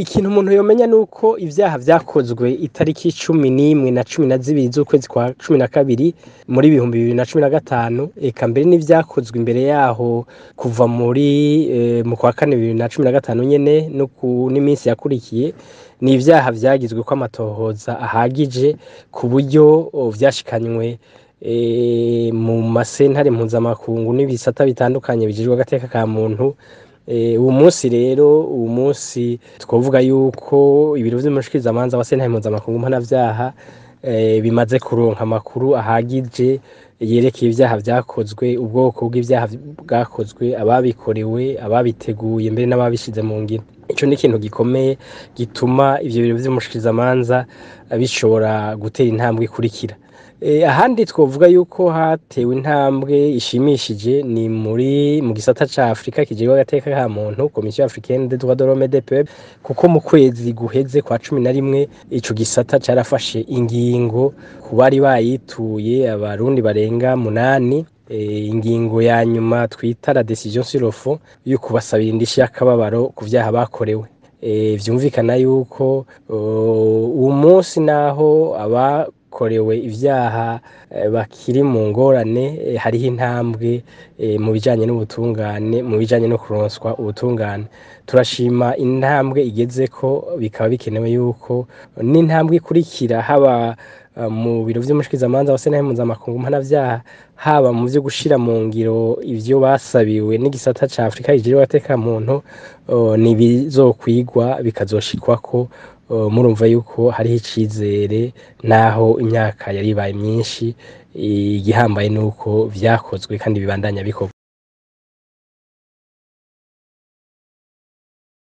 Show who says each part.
Speaker 1: ikintu umuntu yomenya nuko ivyaha vyakozwe itariki cumi n'imwe na cumi na zibiri z'ukwezi kwa cumi na kabiri muri ibihumbi bibiri na cumi na gatanu eka mbere n'ivyakozwe imbere yaho kuva muri eh, mu kwa kane bibiri na cumi na gatanu nyene no ku n'iminsi yakurikiye ni ivyaha vyagizwe ko amatohoza ahagije ku buryo oh, vyashikanywe eh, mu masentare mpuzamakungu n'ibisata bitandukanye bijejwe agateka ka muntu Eh, uwu munsi rero uwu munsi twovuga yuko ibiro vy'umushikirizamanza wa sentare mpuzamakungu mpanavyaha eh, bimaze kuronka amakuru ahagije yerekeye ivyaha vyakozwe ubwoko bw'ivyaha bwakozwe ababikorewe ababiteguye mbere n'ababishize mu ngiro ico ni ikintu gikomeye gituma ivyo biro vy'umushikirizamanza bishobora gutera intambwe ikurikira Eh, ahandi twovuga yuko hatewe intambwe ishimishije ni muri mu gisata ca Afrika kijejwe agateka ka muntu Commission africaine des droits de l'homme et des peuples kuko mu kwezi guheze kwa cumi na rimwe ico gisata carafashe ingingo ku bari bayituye abarundi barenga munani eh, ingingo ya nyuma twita la decision sur le fond yo kubasabira indishi y'akababaro ku vyaha bakorewe Eh, vyumvikana yuko uh, uwo munsi naho abakorewe ivyaha eh, bakiri mu ngorane eh, hariho intambwe eh, mu bijanye n'ubutungane mu bijanye no kuronswa ubutungane turashima intambwe igezeko bikaba bikenewe yuko n'intambwe ikurikira haba uh, mu biro vy'umushikirizamanza wa sentare mpuzamakungu mpanavyaha haba mu vyo gushira mu ngiro ivyo basabiwe n'igisata ca Afrika kijejwe agateka muntu uh, nibizokwigwa bikazoshikwako uh, murumva yuko hariho icizere naho imyaka yari ibaye myinshi igihambaye nuko vyakozwe kandi bibandanya bikorwa